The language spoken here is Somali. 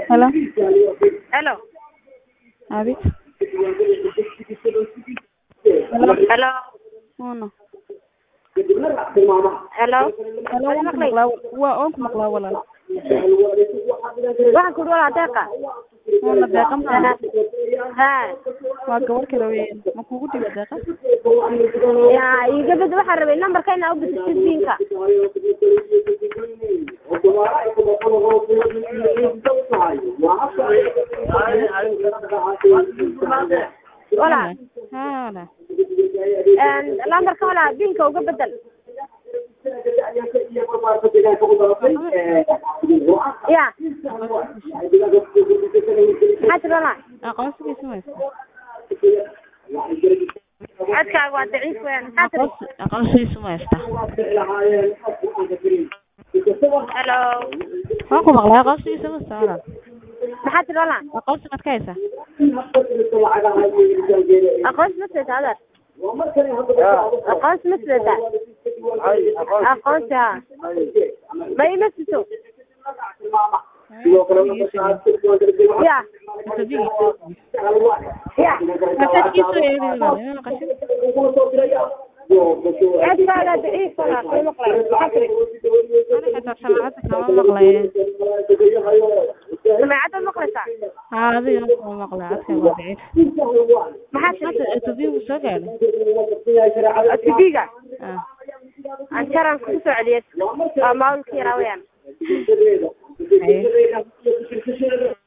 Hello. Hello. Abid. Hello. Uno. Hello. Hello. Waan ku maqlaa waa waan ku maqlaa walaal. Waxaan ku dhawaaqaa deeqa. Waa deeqa ma Ha. waa gabar kale weeyaan. Ma kugu dhiba deeqa? Ya, iga bad waxaan rabay nambarka inaa u bixiso siinka. Walaal. Ha walaal. Een lambarka walaal biinka uga bedel. Ya. Maxaa tiri walaal? Aqoonsigiisa ma haysta. Codkaaga waa daciif weeyaan. Maxaa tiri? Aqoonsi aqoonsigiisa ma haysta. Hello. Waan ku maqlaa aqoonsigiisa ma haysta walaal. Maxaa tiri walaal? Aqoonsi maad ka haysaa? Aqoonsi ma sidataa adeer? Aqoonsi ma sidataa? Aqoonsi haa. Ma ima sito? Ya. Ya. Masaajkiisa eedi walaal. Inaan qashin. Codkaaga daciif walaal. Ma maqlayo. Maxaa tiri? Ana xitaa samaacadda kama maqlaye. Samaacadda maqlaysaa? Haa adiga ma maqlaa codkaaga waa daciif. Maxaa tiri? Hadda interview soo gaadhay. TV-ga? Ah. Anjaran ku soo celiyay. Waa maamulka yaraa weeyaan. Haye.